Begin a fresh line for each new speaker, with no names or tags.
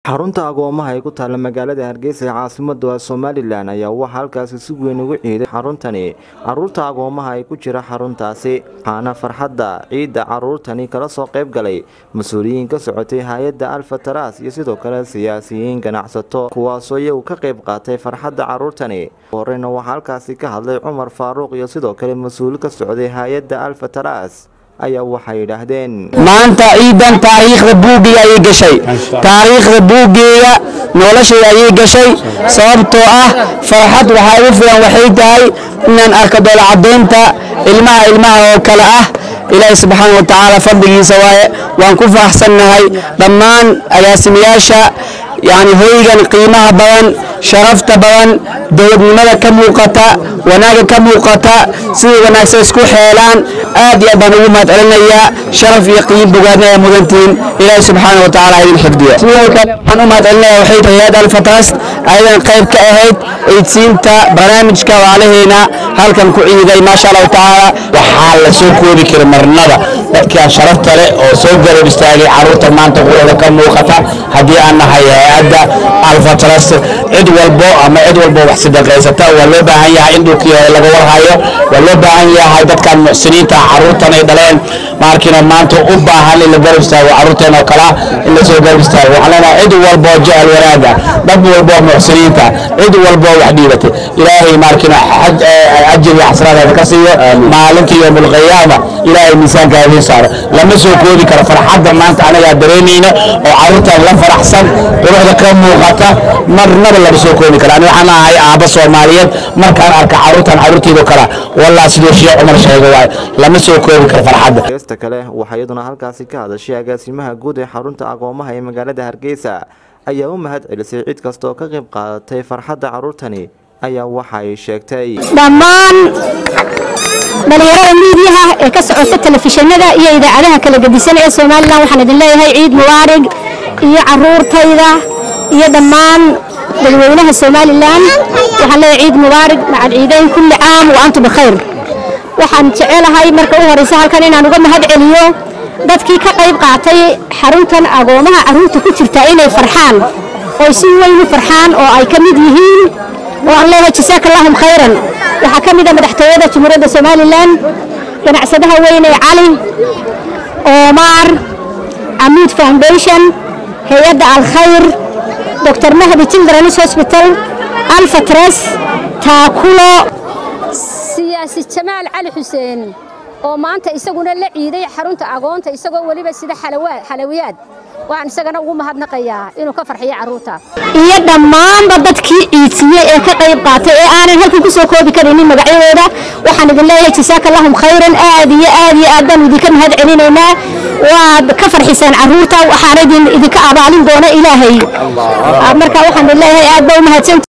xarunta agoomaha ee ku taalla magaalada hargeysa ee caasimada somalilan ayaa waxaa halkaasi si weyn ugu ciiday xaruntani caruurta agoomaha ay ku jira xaruntaasi waxaana farxadda ciidda caruurtani kala soo qayb galay mas-uuliyiin ka socotay hay-adda alfa taras iyo sidoo kale siyaasiyiin ganacsato kuwaasoo iyagu ka qayb qaatay farxadda caruurtani horeyna waxaa halkaasi ka hadlay cumar faaruuq iyo sidoo kale mas-uul ka socday hay-adda alfa taras ayaa waxay yidhaahdeen
maanta ciidan taariikhda buuggeega ayay gashay taariikhda buuggeega noloshayda ayay gashay sababtoo ah farxad waxaa igu filan waxay tahay inaan arko doolacadaynta ilmaha ilmaha oo kale ah ilaahay subxaana wa tacaala fadligiisa waaye waan ku faraxsannahay dhammaan agaasimayaasha yacni hoygan qiimaha badan sharafta badan dowladnimada ka muuqata wanaagga ka muuqata sidai wanaagsan isku xeelaan aad iyo aad baan ugu mahad celinayaa sharaf iyo qiim bogaadna ay mudantihiin ilaahay subxaana wa tacaala idin xifdiyo sidoo kale waxaan u mahad celinaya waxay tahay hay-ad alfatras ayadan qayb ka ahayd eydsiinta barnaamijka waalaheena halkan ku ciiday maasha allahu tacaala
waxaa la soo koobi kara marnada dadkan sharafta leh oo soo garab istaagay caruurta maanta quwada ka muuqata haddii aan nahay hay-adda alfatras cid walbo ama cid walbo wax sadaqaysata waa loo baahan yahay in dhulkii hore laga warhayo waa loo baahan yahay dadkan muxsiniinta caruurtan ay dhaleen maarkiina maanta u baahan in la garab istaago caruurteen oo kala in la soo garab istaago waxaan leenahay cid walbo jecel wanaaga dad walbo muxsiniinta cid walbo wax dhiibatay ilaahay maarkiina ajir iyo xasraadaada ka siiyo maalinta yowmul qiyaama ilaahay miisaanka idiin saaro lama soo koobi karo farxadda maanta anagaa dareemayno oo caruurtan la faraxsan quruxda ka muuqata marnaba lama soo koobi karo ani waxaan ahay aabba soomaaliyeed markaan arka caruurtan caruurteedo kala wallah siduu sheekh cumar sheego waay lama soo koobi karo farxadda
heesta kale waxaa iyaduna halkaasi ka hadashay agaasimaha guud ee xarunta agoomaha ee magaalada hargeysa ayaa u mahad celisay cid kasta oo ka qayb qaadatay farxadda caruurtani ayaa waxa ay sheegtay
dhammaan dhalinyarada miidiyaha ee ka socota telefishinada iyo idaacadaha kala gedisan ee somalilan waxaan idin leeyahay ciid mubaarig iyo caruurtayda iyo dhammaan dadweynaha somalilan waxaan leeyahay ciid mubaarig macad ciideyn kulli caam wa antum bikhayr waxaan jecelahay marka u horeysa halkan inaan uga mahad celiyo dadkii ka qayb qaatay xaruntan agoomaha caruurta ku jirta inay farxaan oy si weyn u farxaan oo ay ka mid yihiin oo aan leeyahay jasaaka allahum khayran waxaa ka mid a madaxtooyada jamhuuriyadda somalilan ganacsadaha weyne cali omar camuud foundation hay-adda alkhayr dr mahdi children's hospital alfatres taakulo
siyaasi jamaal cali xuseen oo maanta isaguna la ciiday xarunta agoonta isagoo weliba sida xalawiyaad waxaan isagana ugu mahadnaqayaa inuu ka farxiyo carruurta
iyo dhammaanba dadkii ciidsiiyey ee ka qayb qaatay ee aanan halkan ku soo koobi karaynin magacyadooda waxaan idin leeyahay jasaaka allahum khayran aad iyo aad iyo aad baan idinka mahad celinaynaa waad ka farxisaan carruurta waxaana idinka abaalin doona ilaahay marka waxaan idin leeyahay aad baa u mahadsan